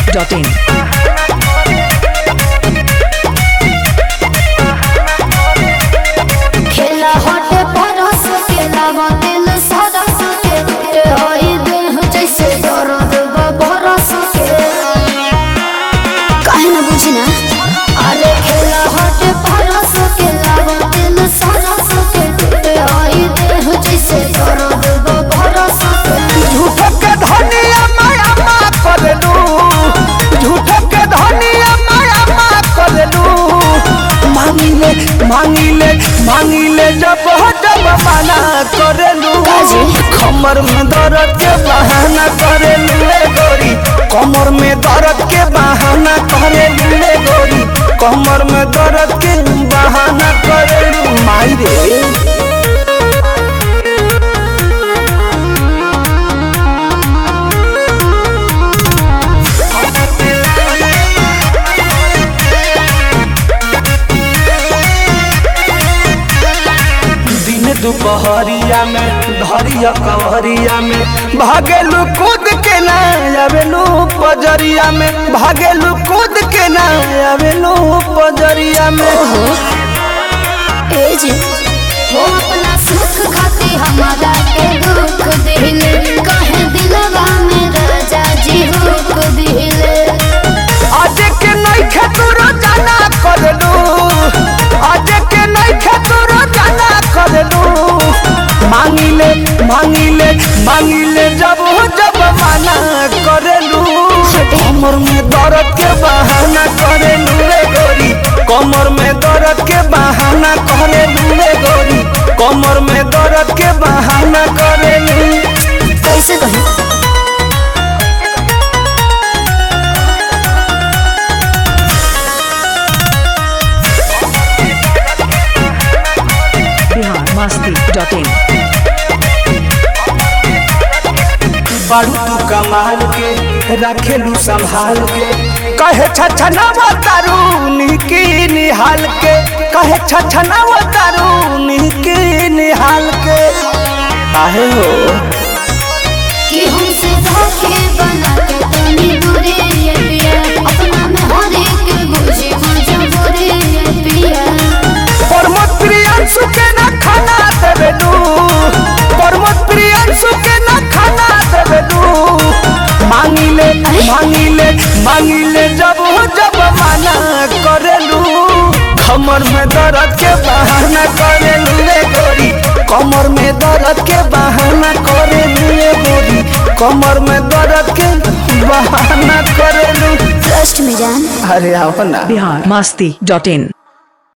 dot in. खेला हटे परस के लावा दिल सरस के ते होई देह जैसे दर्द बरस के काहे ना बुझी ना अरे खेला हटे परस के लावा दिल सरस के ते होई देह जैसे दर्द बरस के झूठो के धनिया माया मा करलू झूठो के धनिया माया मा करलू मांगिले मांगिले मांगिले जब हो जब मना करलू काजी? कमर में दर्द के बहाना करलू रे गोरी कमर में दर्द के बहाना करलू रे गोरी कमर में दर्द के बहाना करलू माई रे दिन दुपहरिया में धरिया कवरिया में भागेलू कूद के ना आवेलू पजरिया में भागेलू कूद के ना आवेलू पजरिया में ए जी हो अपना सुख खाती हमारा के दुख दिले कहे दिलवा में राजा जी हुक दिले आज के नहीं खेतुरो जाना करलू आज के नहीं खेतुरो जाना करलू मांगिले मांगिले मांगिले जब हो जब माना करलू कमर में दर्द के बहाना करेलू रे गोरी कमर में दर्द के बहाना करेलू रे गोरी कमर में दर्द के बहाना करेलू कैसे कहे Bihar Masti dot in. बारू तू कमाल के रखेलू संभाल के कहे छछनावा तारू निकी निहाल के कहे छछनावा तारू निकी निहाल के आहे हो कि हमसे धोखे बना के तनी दूरे ये पिया अपना में हर एक बुझे मजबूरी ये पिया प्रमोद प्रियांशु के ना खाना देवेलू प्रमोद प्रियांशु के ना खाना देवेलू मांगिले मांगिले मांगिले जब हो जब माना करेलू कमर में दर्द के बहाना करेलू रे गोरी कमर में दर्द के बहाना करेलू रे गोरी कमर में दर्द के बहाना करेलू ट्रस्ट में जान अरे आओ ना Bihar Masti dot in.